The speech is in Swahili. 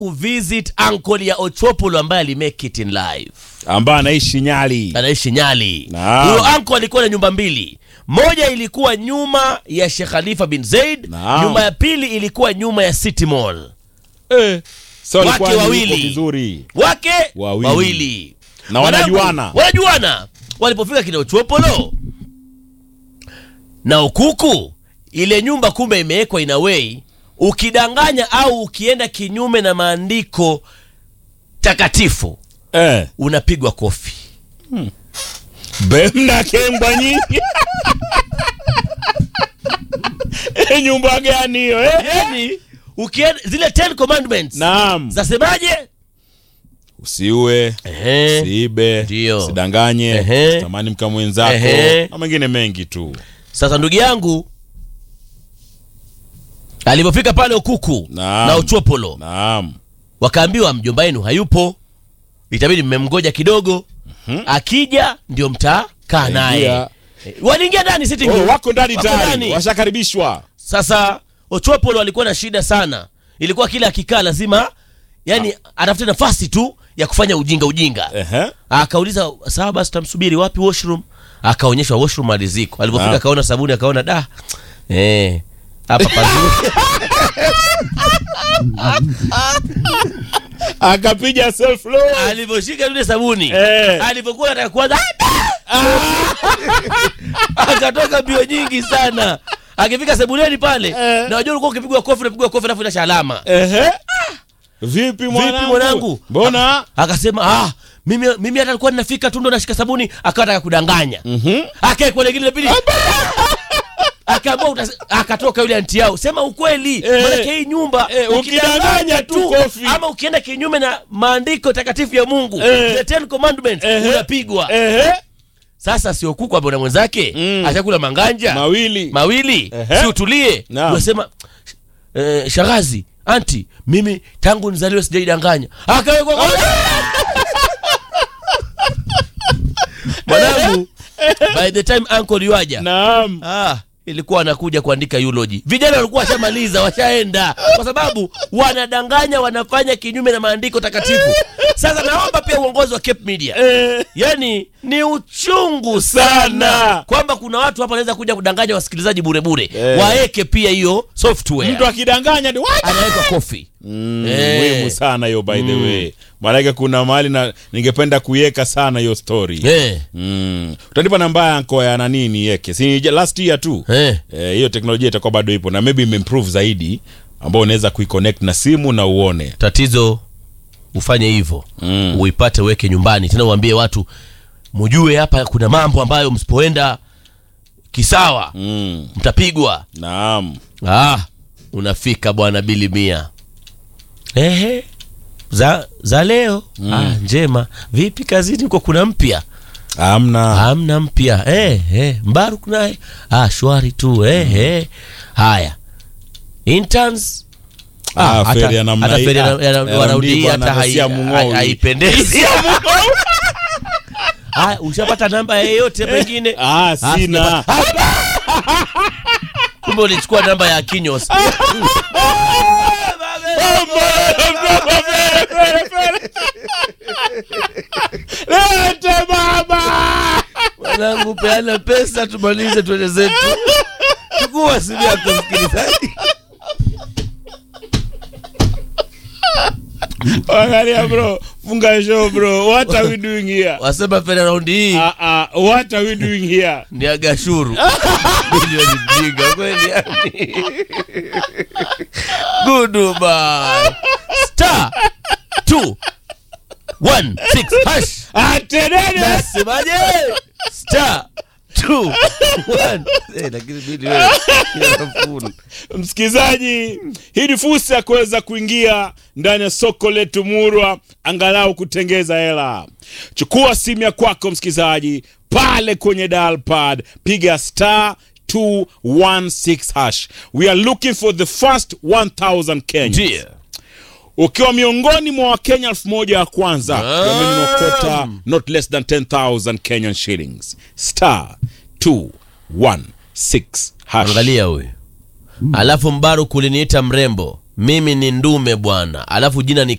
kuvisit uncle ya Ochopolo ambaye alimake it in life ambaye anaishi Nyali. anaishi Nyali. Naam. Huyo uncle alikuwa na nyumba mbili, moja ilikuwa nyuma ya Sheikh Khalifa bin Zaid, Naam. nyumba ya pili ilikuwa nyuma ya City Mall. Eh, so Wake alikuwa yuko wawili. vizuri Wake Wawili. wawili. na Wanangu, wanajuana. wanajuana. Walipofika kina Ochopolo na Okuku, ile nyumba kumbe imewekwa in a way, ukidanganya au ukienda kinyume na maandiko takatifu Eh, unapigwa kofi. bemna kembwa nyingi. Eh, nyumba gani hiyo eh? Yani ukienda zile Ten Commandments Naam. zasemaje? Usiue, Ehe. usiibe, Ndio. usidanganye, Ehe. usitamani mka mwenzako Ehe. na mengine mengi tu. Sasa ndugu yangu alipofika pale Okuku Naam. na Ochopolo Naam. wakaambiwa mjomba wenu hayupo, itabidi mmemgoja kidogo, akija ndio mtakaa naye. Ingia. Eh, Waliingia ndani sitting Oh, room. wako ndani Wako tayari, ndani. washakaribishwa. Sasa Ochopolo alikuwa na shida sana, ilikuwa kila akikaa lazima yani atafute nafasi tu ya kufanya ujinga ujinga. Ehe. Akauliza sawa basi, tamsubiri wapi washroom? Akaonyeshwa washroom aliziko. Alipofika Ah. akaona sabuni, akaona da eh, hapa pazuri. Akapiga self load. Alivyoshika yule sabuni Eh. alivyokuwa anataka kuanza akatoka mbio nyingi sana. Akifika sebuleni pale, Eh. na wajua ulikuwa ukipigwa kofi unapigwa kofi alafu inasha alama. Ehe. Vipi mwanangu? mwanangu? Mbona? Akasema ah, mimi mimi hata alikuwa ninafika tu ndo nashika sabuni, akawa anataka kudanganya. Mhm. Akae kwa lingine la pili. Akaamua utas- akatoka yule anti yao, sema ukweli, Eh. maanake hii nyumba Eh, ukidanganya tu kofi. ama ukienda kinyume na maandiko takatifu ya Mungu, Eh. the Ten Commandments, Ehe. unapigwa. Ehe. Sasa sio kuku hapo na mwenzake Mm. ashakula manganja Mawili. mawili, Ehe. si utulie. Naam. Unasema eh, shagazi, anti, mimi tangu nizaliwe sijaidanganya. Akawekwa kwa mwanangu. By the time uncle yuaja Naam. ah, ilikuwa anakuja kuandika eulogy. Vijana walikuwa washamaliza, washaenda, kwa sababu wanadanganya, wanafanya kinyume na maandiko takatifu. Sasa naomba pia uongozi wa Cape Media Eh. yani ni uchungu Sana. sana kwamba kuna watu hapa wanaweza kuja kudanganya wasikilizaji bure bure Eh. waeke pia hiyo software Mtu akidanganya ni what? anaweka kofi Mm, Eh. muhimu sana hiyo by the way. Maanake kuna mahali na ningependa kuiweka sana hiyo story. eh, Mm. Utanipa namba yako ya nani niweke? Si ja- last year tu. eh. Eh, hiyo teknolojia itakuwa bado ipo na maybe imeimprove zaidi ambao unaweza kuiconnect na simu na uone. tatizo ufanye hivyo Mm. uipate uweke nyumbani tena uambie watu mujue hapa kuna mambo ambayo msipoenda kisawa Mm. mtapigwa Naam. ah, unafika bwana bili mia ehe za, za leo ah, njema vipi kazini huko kuna mpya Amna. hamna mpya eh, eh. Mbaruk naye ah, shwari tu eh, eh. Haya interns Ah, hata- feri ya namna hata hii. feri ya- Ah, ya- ya wanaudi Mdigo hata hai- anasia Mung'owi. hai- haipendezi. Haya, ushapata namba yeyote pengine? Ah, sina. sijapata. Kumbe ulichukua namba ya Kinyos. Lete baba. Mwanangu, peana pesa tumalize tuende zetu. Chukua simu yako msikilizaji. Angalia bro. Funga show bro. What are we doing here? Wasema feri raundi hii Ah ah, what are we doing here? ni agashuru milioni mjinga kweli yani goodbye star two one six hash Atenene. nasemaje star two one eh, lakini mimi wewe kila nafuu. Msikilizaji, hii ni fursa ya kuweza kuingia ndani ya soko letu murwa, angalau kutengeza hela. Chukua simu ya kwako msikilizaji, pale kwenye dial pad, piga star 216 hash. We are looking for the first 1000 Kenyans. Ndiyo. ukiwa miongoni mwa wakenya elfu moja wa kwanza wameninokota not less than 10000 kenyan shillings star 216 hash angalia huyu alafu mbaru kuliniita mrembo mimi ni ndume bwana alafu jina ni